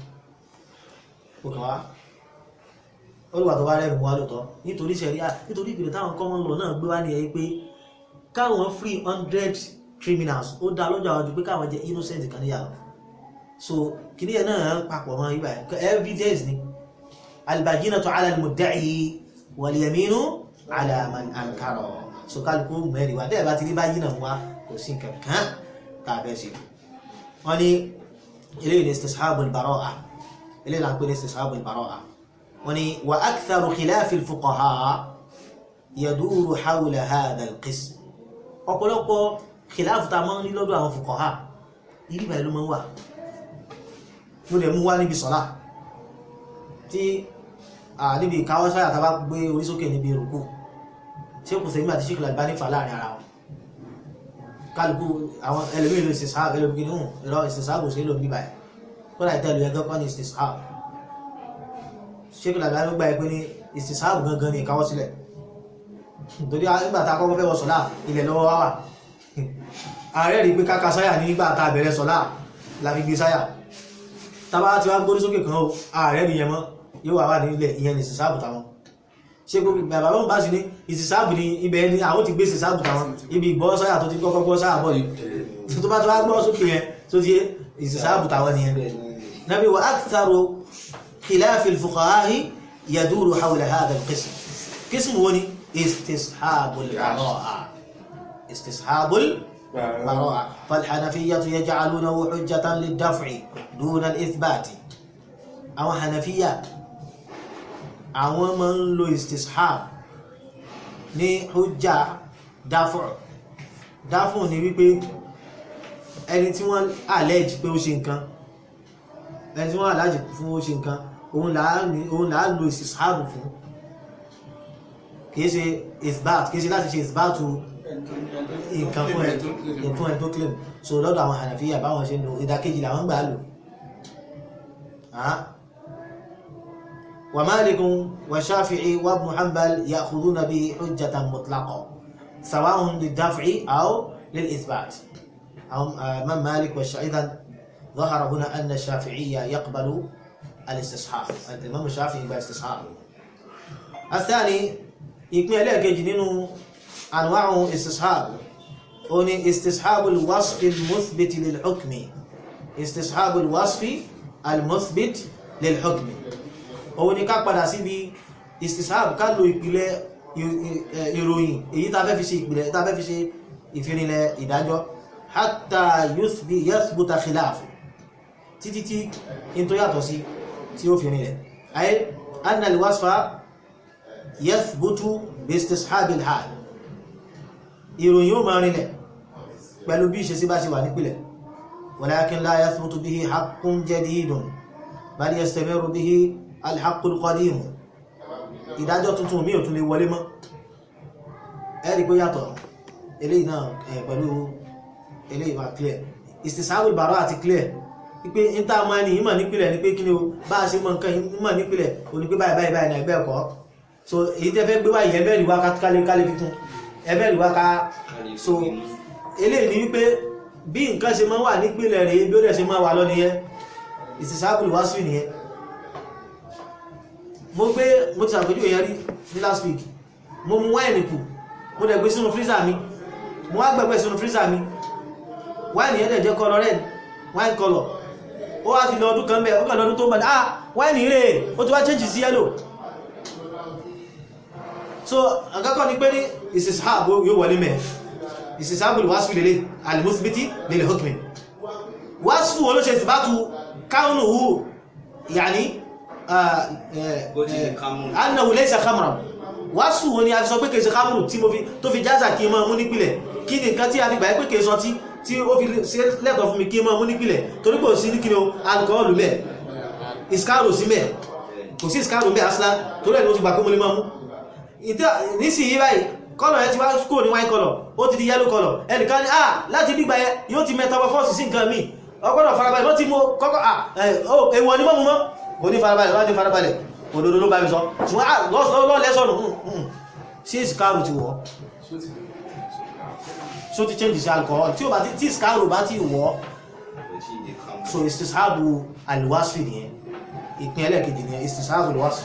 ó kàn wá olùwà tó wá rẹ̀ mú wá lóòótọ́ nítorí ṣẹ̀ríà nítorí ìpìlẹ̀ táwọn common law náà gbé wá ní ẹ̀ pé káwọn free hundred criminals ó dá lọ́jọ́ àwọn ju pé káwọn jẹ innocent kan níyà lọ so kìíní ẹ̀ náà papọ̀ mọ́ ibà evidence ni albajinatu ala al-mudda'i wal yaminu ala man ankara so kálukú mẹ́rin wa tẹ́ẹ̀ bá ti rí bá yínà wá kò sí kankan tàbẹ́ sí wọ́n ní eléyìí ní istishabul bara'a eléyìí là ń pè ní istishabul bara'a wọ́n ní wa aktharu khilafi al-fuqaha yaduru hawla hadha al-qism ọ̀pọ̀lọpọ̀ khilafu ta mọ́ ní lọ́dọ̀ àwọn fuqaha ìrí báyìí ló mọ́ wà mo lè mú wá níbi sọ́lá tí níbi ìkáwọ́ sáyà tàbá gbé orí sókè níbi ìrùkú ṣé kò sẹ́yìn àti ṣíkìlá ìbá nífà láàrin ara wọn kálukú àwọn ẹlòmíì ló ìsìsáàbù ẹlòmíì ní ìrọ ìsìsáàbù sí ló ń bíbà ẹ̀ kódà ìtẹ́lu ẹgbẹ́ kọ́ ní ìsìsáàbù ṣíkìlá ìbá ló gbà ẹ pé ní ìsìsáàbù gangan ní ìkáwọ́ sílẹ̀ torí nígbà tá a kọ́kọ́ fẹ́ wọ sọ́lá ilẹ̀ lọ́wọ́ wá wà ààrẹ rí pé káka sáyà nígbà tá a bẹ̀rẹ̀ sọ́lá la fi gbé sáyà tàbá ti wá gbórí sókè kan ó ààrẹ rí yẹmọ́ yóò wà wà ní ilẹ̀ ìyẹn ní ìsìsáàbù táwọn ṣe gbogbo bàbá wọn bá sí ní ìsìsáàbù ní ibẹ̀ ní àwọn ti gbé ìsìsáàbù táwọn ibi ìgbọ́ sáyà tó ti kọ́kọ́ gbọ́ sáyà bọ̀ yìí tó bá tó wá gbọ́ sókè yẹn tó ti ìsìsáàbù táwọn nìyẹn nàbí wa aktharu khilafi al-fuqaha'i yaduru hawla hadha al-qism qism wo ni istishabul bara'a istishabul براءة فالحنفية يجعلونه حجة للدفع دون الإثبات أو حنفية àwọn máa ń lo istishab ní hujja dáfọ̀ dáfọ̀ ní wípé ẹni tí wọ́n allege pé ó ṣe nǹkan ẹni tí wọ́n allege fún ó ṣe nǹkan òun là á lo istishab fún kìí ṣe isbat kìí ṣe láti ṣe isbatu nǹkan fún ẹ fún ẹ tó claim so lọ́dọ̀ àwọn Hanafiya báwọn ṣe ń lo ìdákejì làwọn gbà á lò ومالك والشافعي وابن حنبل يأخذون به حجة مطلقة سواء للدفع أو للإثبات أو من مالك والشافعي إذا ظهر هنا أن الشافعية يقبل الاستصحاب الإمام الشافعي يقبل الاستصحاب الثاني يكمل لك جنين أنواع استصحاب هنا استصحاب الوصف المثبت للحكم استصحاب الوصف المثبت للحكم òun ni ká padà síbi istisab ká lo ìpìlẹ̀ ìròyìn èyí tá fẹ́ fi ṣe ìpìlẹ̀ tá fẹ́ fi ṣe ìfinilẹ̀ ìdájọ́ hatta yathbuta khilaf títí tí in tó yàtọ̀ sí tí ó fi rinlẹ̀ ayé anna al-wasfa yathbutu bi istishabil hal ìròyìn ó máa rinlẹ̀ pẹ̀lú bí ìṣesí bá ṣe wà nípìlẹ̀ walakin la yathbutu bihi haqqun jadidun bal yastamiru bihi alhaqul qadim ìdájọ́ tuntun mi ò tún lè wọlé mọ́ ẹ̀rí pé yàtọ̀ eléyìí náà pẹ̀lú eléyìí máa clear istisabul bara àti clear wípé níta ọmọ ẹni ìmọ̀ nípìlẹ̀ ní pé kí ni o bá a ṣe mọ̀ nǹkan ìmọ̀ nípìlẹ̀ o ní pé báyìí báyìí báyìí náà ẹgbẹ́ ẹ̀kọ́ so èyí tẹ́ fẹ́ gbé wáyé ẹbẹ́rì wá kálẹ̀ kálẹ̀ fífún ẹbẹ́rì wá ká so eléyìí ni wípé bí nǹkan ṣe máa wà nípìlẹ̀ rèé bí ó dẹ̀ ṣe máa wà lọ nìyẹn istisabul wasfi nìyẹn mo gbé mo ti àpèjú èyàn rí ní last week mo mú wáìnì kù mo dẹ̀ gbé sínú freezer mi mo wá gbẹ̀gbẹ̀ sínú freezer mi wáìnì yẹn dẹ̀ jẹ́ color red wine color ó wá ti lọ ọdún kan bẹ́ẹ̀ ó kàn lọ́dún tó mọ̀ ah wáìnì rẹ̀ ó ti wá change sí yellow so àkọ́kọ́ ni pé ní ìsìsáàbò yóò wọlé mẹ́ ìsìsáàbò wáṣù lélẹ̀ alimusibiti lélẹ̀ hukmi wáṣù olóṣe ìsìbátù káúnù hù yàní annahu laysa khamran wàásù wo ni a fi sọ pé kèé ṣe kámùrù tí mo fi tó fi jáza kí n máa mú nípìlẹ̀ kí ni nǹkan tí a fi gbà pé kèé sọ tí tí ó fi ṣe lẹ́tọ̀ fún mi kí n máa mú nípìlẹ̀ torí kò sí ní kí ni o alcohol mẹ́ iskaro sí mẹ́ kò sí iskaro mẹ́ asla torí ẹ̀ ló ti gbà pé mo lè máa mú nísìnyí báyìí kọ́lọ̀ ẹ ti wá kúrò ní wine color ó ti di yellow color ẹnìkan ní ah láti dígbà ẹ yóò ti metamorphose sí nǹkan míì ọgbọ́dọ̀ farabalẹ̀ ló ti mú kọ́kọ́ ah èwọ̀ ní mọ́mú mọ́ kò ní farabalẹ̀ láti farabalẹ̀ òdòdó ló bá mi sọ ṣùgbọ́n lọ́lẹ́sọ̀nù sí ìsìkáàrù ti wọ́ so ti change sí alcohol tí ó bá ti tí ìsìkáàrù bá ti wọ́ so ìsìsáàbù alwasfi nìyẹn ìpín ẹlẹ́kejì nìyẹn ìsìsáàbù alwasfi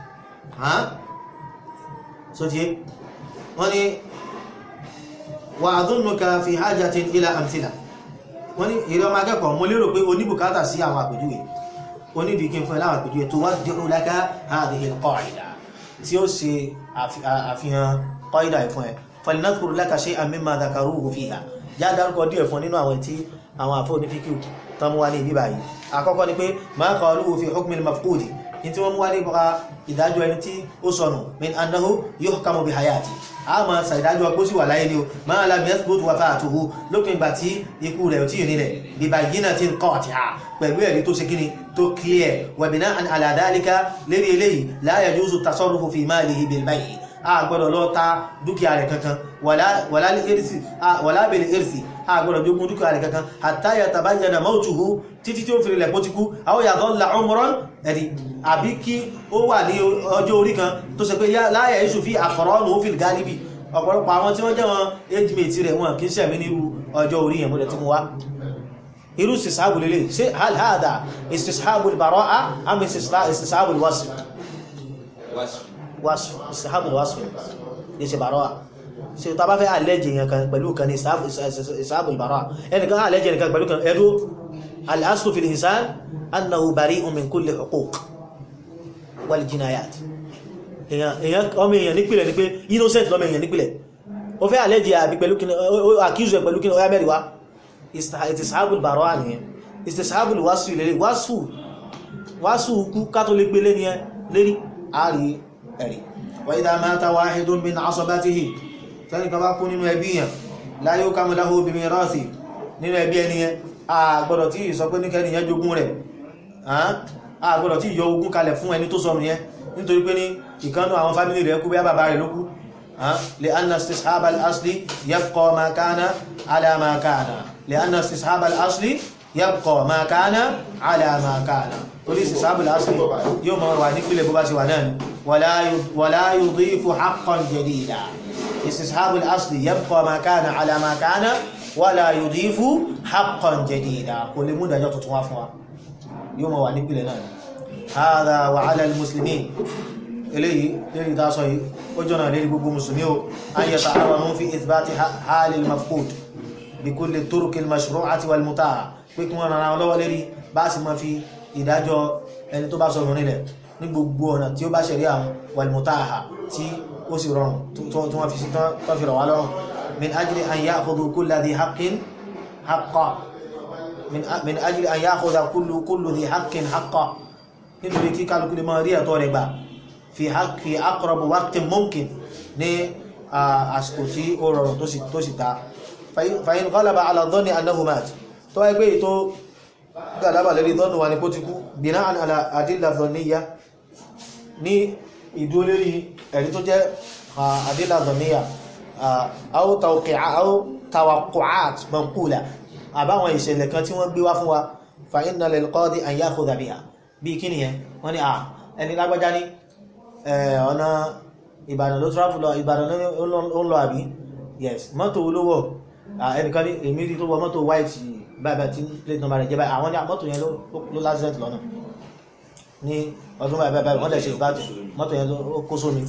so ti wọ́n ni wà adúnnùka fi hajjatin ila amthila wọ́n ní ìrẹ́ ọmọ akẹ́kọ̀ọ́ mo lérò pé oníbùkátà sí àwọn àpèjúwe onídìí kí n fún ẹ láwọn àpèjúwe tó wá dìrú laka hadhihi al-qa'ida tí ó ṣe àfihàn qaida ìfún ẹ falinadhkur laka shay'an mimma dhakaruhu fiha já dárúkọ díẹ̀ fún nínú àwọn tí àwọn àfọ́ onífíkì tán mú wá ní ibi báyìí àkọ́kọ́ ni pé ma qaluhu fi hukmi al-mafqudi ní tí wọ́n mú wá ní ìdájọ́ ẹni tí ó sọnù min annahu yuhkamu bi hayati a ma ṣàìdájọ́ pé ó sì wà láyé ní o máa la bí ẹ́sìbò tó wà fáà tóhú lópin ìgbà tí ikú rẹ̀ ò tí ì nílẹ̀ bíbá yínà tí ń kọ́ ọ̀tí ha pẹ̀lú ẹ̀rí tó ṣe kíni tó clear wẹ̀bìnà àlàdálíká lérí eléyìí la yajuzu tasarrufu fi malihi bil bay'i a gbọ́dọ̀ lọ ta dúkìá rẹ̀ kankan wàlá bil irsi a gbọ́dọ̀ jogún dúkìá rẹ̀ kankan hatta yatabayyana mautuhu títí tí ó fi rilẹ̀ pótíkú aw yadhalla umran ẹ̀rí àbí kí ó wà ní ọjọ́ orí kan tó ṣe pé láyẹ̀ iṣù fi aqranu fil galibi ọ̀pọ̀lọpọ̀ àwọn tí wọ́n jẹ́ wọn age mate rẹ̀ wọn kì í sẹ̀mí nírú ọjọ́ orí yẹn múlẹ̀ tí mo wá irú istishabu lélẹ̀ ṣe hal hada istishabu al-bara'a am istishabu al-wasf wasf istishabu al-wasf ní ṣe bara'a ṣe tó bá fẹ́ àlẹ́jì yẹn kan pẹ̀lú kan ní istishabu al-bara'a ẹnìkan àlẹ́jì yẹn kan pẹ̀lú kan ẹdú al-aslu fil insan annahu bari'un min kulli huquq wal jinayat èyàn ọmọ èèyàn nípìlẹ̀ ní pé innocent lọ́mọ èèyàn nípìlẹ̀ ó fẹ́ àlẹ́jì àbí pẹ̀lú kí accuse ẹ̀ pẹ̀lú kí ọya mẹ́rin wá istishabul baro'a nìyẹn istishabul wásù ilẹ̀ wásù wásù kú kátó lè gbé lérí lérí àárí ẹ̀rí wa idha mata wahidun min asabatihi tẹ́nì kan bá kú nínú ẹbí yẹn la yukamu lahu bi mirathi nínú ẹbí ẹni yẹn a gbọ́dọ̀ tí sọ pé níkẹ́ni yẹn jogún rẹ̀ a gbọ́dọ̀ tí yọ ogún kalẹ̀ fún ẹni tó sọnù yẹn nítorí pé ní ìkánú àwọn fámílì rẹ̀ kú bí bàbá rẹ̀ ló kú lè anna istishab al-asli yabqa ma kana ala ma kana lè anna istishab al-asli yabqa ma kana ala ma kana torí istishab al-asli yóò mọ̀ wà nípìlẹ̀ bó bá ṣe wà náà ni wala yudhifu haqqan jadida istishab al-asli yabqa ma kana ala ma kana wala yudhifu haqqan jadida kò lè mú ìdájọ́ tuntun wá fún wa yóò mọ̀ wà nípìlẹ̀ náà ni هذا وعلى المسلمين إليه لذي تاسوي وجنا لذي بقو مسلمين أن يتعاونوا في إثبات حال المفقود بكل الطرق المشروعة والمتاعة pípín ọ̀nà àwọn lọ́wọ́ lérí bá sì máa fi ìdájọ́ ẹni tó bá sọ̀rọ̀ nílẹ̀ ní gbogbo ọ̀nà tí ó bá ṣẹ̀rí àwọn wàlmùtáàhà tí ó sì rọrùn tó wọ́n fi sí tán fi rọ̀ wá lọ́rùn min ajli an ya'khudhu kulla dhi haqqin haqqa min ajli an ya'khudha kullu dhi haqqin haqqa nítorí kí kálukú lè máa rí ẹ̀tọ́ rẹ̀ gbà fi aqrab waqtin mumkin ní àsìkò tí ó rọrùn tó sì ta fa in ghalaba ala dhanni annahu mat tó ẹgbẹ́ ètò gàlábà lórí dhannu wa ní kó ti kú bina'an ala adilla dhanniya ní ìdúró lórí ẹ̀rí tó jẹ́ adilla dhanniya aw tawaqqu'at manqula àbáwọn ìṣẹ̀lẹ̀ kan tí wọ́n gbé wá fún wa fa inna lil qadi an ya'khudha biha bí kí nìyẹn wọ́n ní à ẹni lágbájá ní ọ̀nà ìbàdàn ló travel lọ ìbàdàn ló ń lọ àbí yes mọ́tò olówó ẹnìkan ní èmi rí tó wọ mọ́tò white báyìí tí plate number rẹ̀ jẹ́ báyìí àwọn ní mọ́tò yẹn ló lásìlẹ̀t lọ́nà ní ọdún báyìí báyìí wọ́n dẹ̀ ṣe ìbájú mọ́tò yẹn ló kó sómi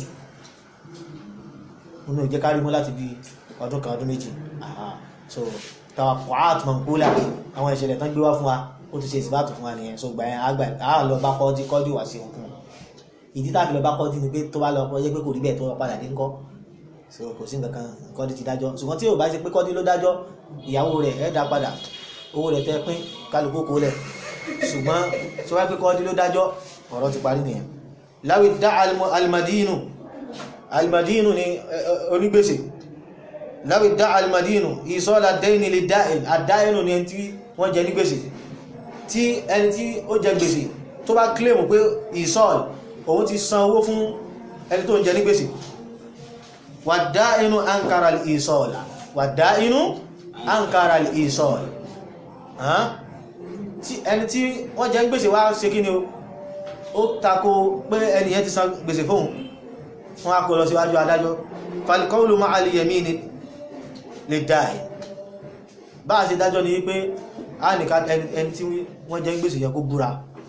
inú ìjẹ́ kárí mú láti bí ọdún kan ọdún méjì so tàwa pàát mọ̀nkúlà àwọn ìṣẹ̀lẹ̀ tán gbé wá fún wa ó ti ṣe ìsìbátò fún wa nìyẹn so gbà yẹn àgbà àá lọ bá kọ́ọ́dí kọ́ọ́dí wá sí òkun ìdí tá a fi lọ bá kọ́ọ́dí ni pé tó bá lọ yẹ pé kò rí bẹ́ẹ̀ tó padà dé ńkọ́ so kò sí nǹkan kan kọ́ọ́dí ti dájọ́ ṣùgbọ́n tí ò bá ṣe pé kọ́ọ́dí ló dájọ́ ìyàwó rẹ̀ ẹ̀ dá padà owó rẹ̀ tẹ́ pín kálukú kó lẹ̀ ṣùgbọ́n tí wọ́n pé kọ́ọ́dí ló dájọ́ ọ̀rọ̀ ti parí nìyẹn láwi dá alimadinu almadinu ni onígbèsè láwí dá almadinu ìsọ́lá dẹ́yìn lè dáìn àdáyìnù ni ẹni tí wọ́n jẹ ní gbèsè tí ẹni tí ó jẹ gbèsè tó bá kílèmù pé ìsọ́l òun ti san owó fún ẹni tó ń jẹ ní gbèsè wà dáínú ankara ìsọ́lá wà dáínú ankara ìsọ́l ẹni tí wọ́n jẹ gbèsè wá ṣe kí ni ó tako pé ẹni yẹn ti san gbèsè fóun wọ́n á kó lọ síwájú adájọ́ falikọ́ọ̀lù máa alìyẹ̀mí ni lè dáì bá a ṣe dájọ́ ni wípé a nìka ẹni tí wọ́n jẹ́ gbèsè yẹ kó búra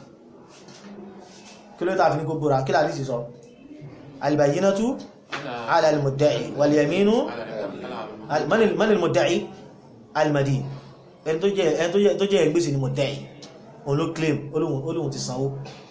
kí ló tàbí ní kó búra kí láti sì sọ albayyinatu ala al-mudda'i wal yaminu man al-mudda'i al-madin ẹni tó jẹ́ gbèsè ni mudda'i òun ló claim olóhun ti sanwó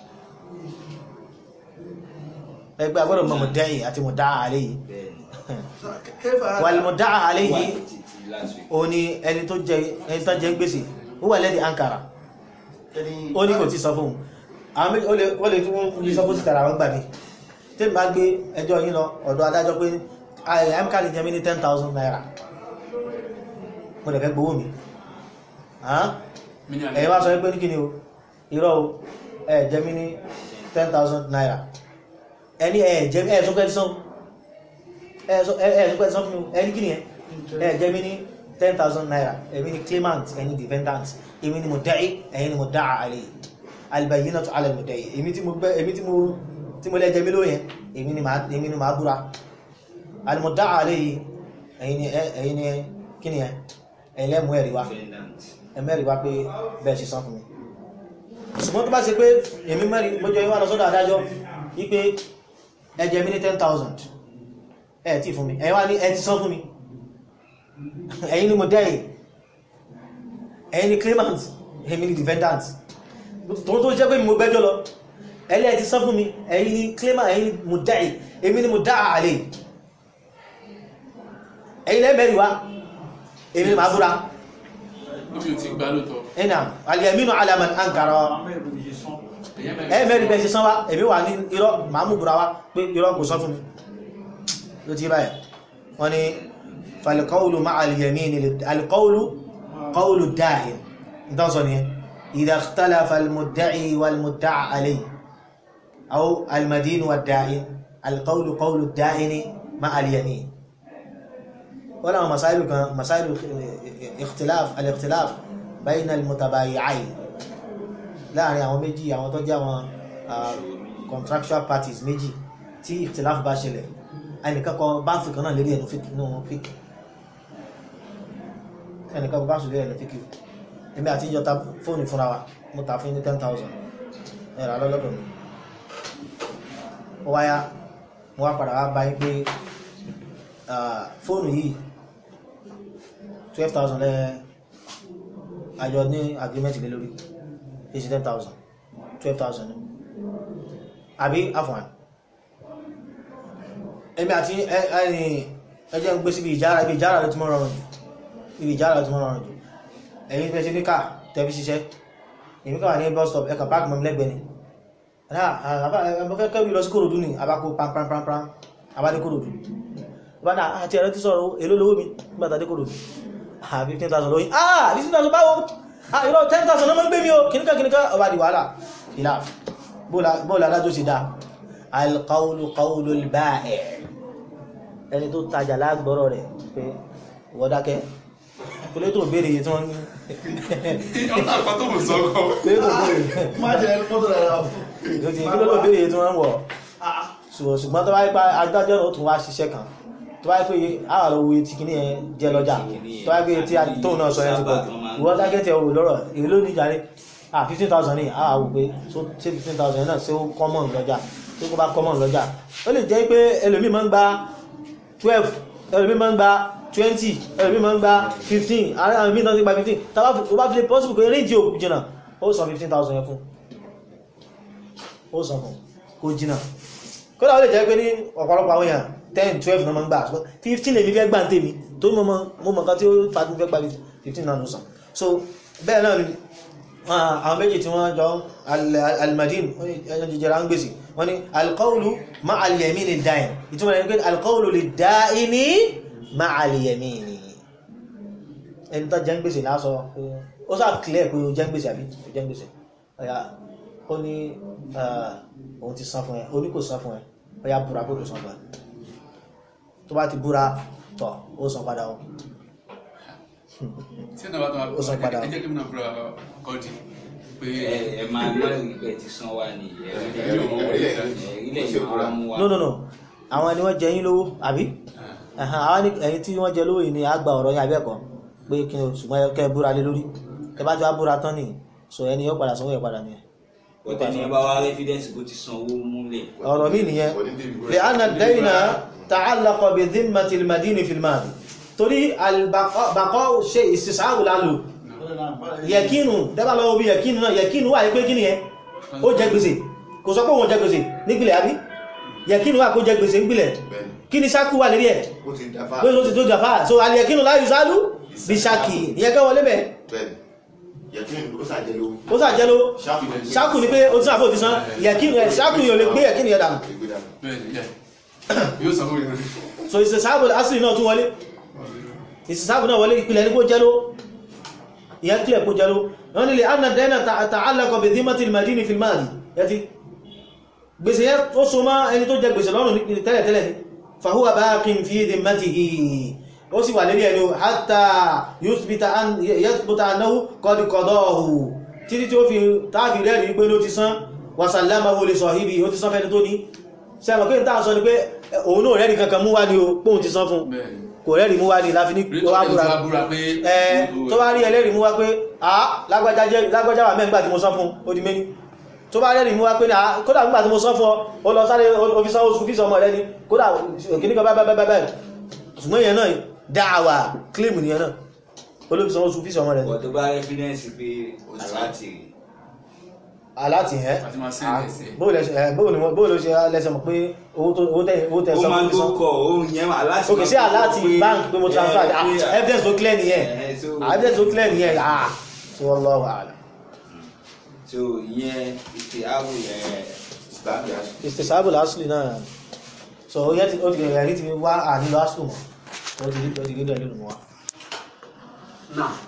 ẹgbẹ́ agbọ́dọ̀ mọ̀ mudda'i àti mudda'a alayhi wàlmùdáà àléyìí o ní ẹni tó jẹ ẹni tó jẹ gbèsè ó wà lẹ́dí ankara ó ní kò tí sọ fún ó lè tún ní sọ fún sí tàrà wọn gbà mí tí n bá gbé ẹjọ́ yín lọ ọ̀dọ̀ adájọ́ pé mk lè jẹ mí ní ten thousand naira mo lè fẹ́ gbowó mi ẹ̀yin wá sọ pé ní kí ni o irọ́ o ẹ̀ jẹ mí ní ten thousand naira ẹni ẹ̀ jẹ ẹ̀ sọ pé sọ ẹ̀ẹ́dùgbẹ́ sọ fún mi ẹni kí ni ẹ ẹ jẹ́ mi ní ten thousand naira èmi ni claimant ẹni defendant èmi ni mudda'i ẹ̀yin ni mudda'a alayhi albayyinatu ala al-mudda'i èmi tí mo gbẹ́ èmi tí mo tí mo lẹ́jẹ̀ mi lóyẹn èmi ni màá èmi ni màá búra al-mudda'a alayhi ẹ̀yin ni ẹ̀yin ni kí ni ẹ ẹ̀yin lẹ́mú ẹ̀rí wa ẹ̀mẹ́rì wa pé bẹ́ẹ̀ ṣe san fún mi ṣùgbọ́n tó bá ṣe pé èmi mẹ́rin mo jẹ́ ìwà lọ sọ́dọ̀ adájọ́ wípé ẹ jẹ mi ní ten thousand ẹ tí fún mi ẹ wá ní ẹ ti sán fún mi ẹ̀yin ni mo dẹ́yìn ẹ̀yin ni claimant èmi ni defendant tó tó jẹ́ pé mi mo gbẹ́jọ́ lọ ẹlẹ́ ẹ ti sán fún mi ẹ̀yin ni claimant ẹ̀yin ni mo dẹ́yìn èmi ni mo dá àlè ẹ̀yin lẹ́mẹ̀rin wá èmi ni màá búra ẹ̀nà alìyàmínú alaman ankara ẹ̀mẹ́rin bẹ́ẹ̀ ṣe sán wá èmi wà ní irọ́ màá mú búra wá pé irọ́ kò sán fún mi ló ti báyìí wọ́n ni falqawlu ma'a al-yamin al-qawlu qawlu da'in ìtọ́sọ ni idha ikhtalafa al-mudda'i wal-mudda'a alayhi aw al-madin wad-da'in al-qawlu qawlu ad-da'in ma'a al-yamin wọ́n láwọn masáìlú kan masáìlú ikhtilaf al-ikhtilaf bayna al-mutabayi'ayn láàrin àwọn méjì àwọn tó jẹ́ àwọn contractual parties méjì tí ikhtilaf bá ṣẹlẹ̀ ẹnìkan kọ báńsì kan náà lérí ẹnu fíkì nínú fíkì ẹnìkan kọ báńsì lérí ẹnu fíkì èmi àti ìjọ ta fóònù fúnra wa mo ta fún ní ten thousand ẹ̀rọ alọ́lọ́dọ̀ mi ó wáyá mo wá padà wá bá yín pé fóònù yìí twelve thousand lẹ́ àjọ ní agreement lé lórí eighty ten thousand twelve thousand àbí àfọ̀n ẹ̀mí àti ẹjẹ́ ń gbé síbi ìjára ibi ìjára ló ti mọ́ rọrùn jù ibi ìjára ló ti mọ́ rọrùn jù ẹ̀yìn fẹ́ sí ní káà tẹ́bí ṣiṣẹ́ èmi káwà ní bus stop ẹkà park mọ́mí lẹ́gbẹ̀ẹ́ ni àbáfẹ́ kẹ́bí lọ sí kòròdú ni àbákò pàmpàmpàm àbádé kòròdú bádá àti ẹ̀rẹ́ ti sọ̀rọ̀ èló lówó mi nígbàtàdé kòròdú ah fifteen thousand lóyìn ah fifteen thousand báwo ah ìrọ̀ ten thousand ló mọ́ gbé mi o kìníkà kìníkà ọba di wàhálà ìlà bóòlù adájọ́ sì dá alqawlu qawlu al-ba'i' ẹni tó tajà lágbọ́rọ̀ rẹ̀ pé wọ́dákẹ́ kúlé tó béèrè yìí tí wọ́n ní ọ̀nà àpàtó mò sọ́kọ̀. kúlé tó béèrè má jẹ́ mọ́tò rẹ̀ rà fún. yóò ti kúlé tó béèrè yìí tí wọ́n ń wọ̀ ṣùgbọ́n ṣùgbọ́n tó bá yẹ pé adájọ́ náà ó tún wá ṣiṣẹ́ kan tó bá yẹ pé àwọn àlọ́ wo ti kíní yẹn jẹ lọ́jà tó bá yẹ pé tí tóun náà sọ yẹn ti pọ̀ jù ìwọ́n dákẹ́ tẹ òwò lọ́rọ̀ èyí ló ní jàre ah fifteen thousand ní àwọn àwò pé ṣé fifteen thousand náà ṣé ó common lọ́jà ṣé kó bá common lọ́jà ó lè jẹ́ pé ẹlòmíì máa ń gba twelve ẹlòmí máa ń gba twenty ẹlòmí máa ń gba fifteen àwọn míì náà ti gba fifteen tàbá tó bá fi lè possible pé range òkú jìnà ó san fifteen thousand yẹn fún ó san fún kó jìnà kódà ó lè jẹ́ pé ní ọ̀pọ̀lọpọ̀ àwọn èèyàn ten twelve náà máa ń gbà ṣùgbọ́n fifteen lèmi fẹ́ gbà ń tèmi tó mọ̀ mọ̀ nǹkan tí ó fa fẹ́ gba fifteen náà ló san so bẹ́ẹ̀ náà Ah, àwọn méjì tí wọ́n jọ al- almadin ẹjọ́ jẹjẹrẹ ń gbèsè wọ́n ni alqawlu ma'a al-yamini ad-da'in ìtumọ̀ rẹ̀ ní pé alqawlu lid-da'ini ma'a al-yamini ẹni tó jẹ́ ń gbèsè lásọ pé ó sáà clear pé ó jẹ́ ń gbèsè àbí ó jẹ́ ń gbèsè ọ̀yà ó ní ah, òun ti san fún ẹ ó ní kò san fún ẹ ọ̀yà búra kó tó san fún ẹ tó bá ti búra tọ̀ ó san padà ó tí ẹ̀ náà bá tó Ó sọ padà. ẹ jẹ́ kí mi náà búra kọ́ọ̀dì pé ẹ ẹ máa gbọ́ ìgbẹ́ ti san wa ní ilé ìmọ̀ mú wa. no no no àwọn ni wọ́n jẹ yín lówó àbí Ẹ̀hàn, àwọn ní ẹ̀yin tí wọ́n jẹ lówó yìí ni a gba ọ̀rọ̀ yín abẹ́ẹ̀kọ́ pé kí ni ṣùgbọ́n ẹ kẹ́ ẹ búra lé lórí ẹ bá jọ á búra tán nìyí so ẹni yóò padà sanwó yẹn padà nìyẹn ọ̀tẹ̀ ni ẹ bá wá rẹ́fídẹ́ǹsì kó ti san owó múlẹ̀. ọ̀rọ̀ mi nìyẹn lè ana dẹ́yìnà ta'allaqa bi dhimmati al-madini fil madi torí albaqọ́ ṣe ìsìsáàwò lálò yẹkínu dẹ́bà lọ́wọ́ bí yẹkínu náà yẹkínu wà ní pé kí ni ẹ ó jẹ gbèsè kò sọ pé òun jẹ gbèsè nípìlẹ̀ àbí yẹkínu wà kó jẹ gbèsè nípìlẹ̀ kí ni sákú wà lérí ẹ̀ ó ti dáfà pé ó ti tó jàfà so aliyẹkínu láyé sálú bí sákì ìyẹn kẹ́ wọlé bẹ̀ bẹ́ẹ̀ni yẹ̀kín ó sàjẹ́lú ó sàjẹ́ló ṣáàpù sákù ni pé ó ti sàbò ti san yẹkínu ẹ̀ sákù yóò lè gbé yẹkínu yẹn dànù ìgbédànù bẹ́ẹ̀ ni yẹ yóò sanwó yẹn so ìsìsáàbò asìrì náà tún wọlé ìsìsáàbò náà wọlé ìpìlẹ̀ ní kó jẹ́ló ìyẹn kílẹ̀ kó jẹ́ló wọ́n nílé anna dẹ́nà ta'allaqa bi dhimmati al-madini fil madi yẹti gbèsè yẹn ó so mọ́ ẹni tó jẹ gbèsè lọ́rùn ní tẹ́lẹ̀tẹ́lẹ̀ ní fahuwa baqin fi dhimmatihi ó sì wà lérí ẹni hatta yuthbita an yathbuta annahu qad qadahu títí tí ó fi táàfi rẹ̀ rí pé ló ti san wa sallamahu li sahibi ó ti san fẹ́ni tó ní sẹ́mọ̀ pé ìta sọ ni pé òun náà rẹ́rì kankan mú wá ní o póhun ti san fún bẹ́ẹ̀ ni kò rẹ́rì mú wá ní láfi ní rí wá ọ̀tẹ̀ tí búra wá búra pé ẹ tó bá rí ẹlẹ́rìí mú wá pé à lágbájá jẹ́- lágbájá wà mẹ́gbà tí mo san fún ó di méní tó bá rẹ́rìí mú wá pé à kódà nígbà tí mo san fún ọ ó lọ sáré òfisàn oṣù fíìsì ọmọ rẹ ni kódà òkìní kan bábábábá ṣùgbọ́n ìyẹn náà dáàwà kílèmù nìyẹn náà olófisàn oṣù fíìsì ọmọ rẹ ni ọ̀ tó bá rẹ́fídẹ́ǹsì pé aláàtì rè aláti ẹ́ àti máa sẹ́yìn ẹ̀sẹ̀ bóòlù ṣe lẹ́sẹ̀ mọ̀ pé owó tó- owó tẹ́ owó tẹ́ ó san máa ń fún tó san kọ ohun yẹn aláàtì ok sí aláti bank pé mo transfer ah, evidence tó clear nìyẹn Ah, evidence tó clear nìyẹn ah tí wọ́n lọ́wọ́ àlà so ìyẹn ìpè àwò yẹn ìsìláàmù yà ìsìtẹ̀sáàbù lásìlì náà so ó yẹ ti ó ti rẹ̀ rí ti wá ànílò asìlù mọ́ ó ti rí ó ti rí rẹ̀ nínú wa Now,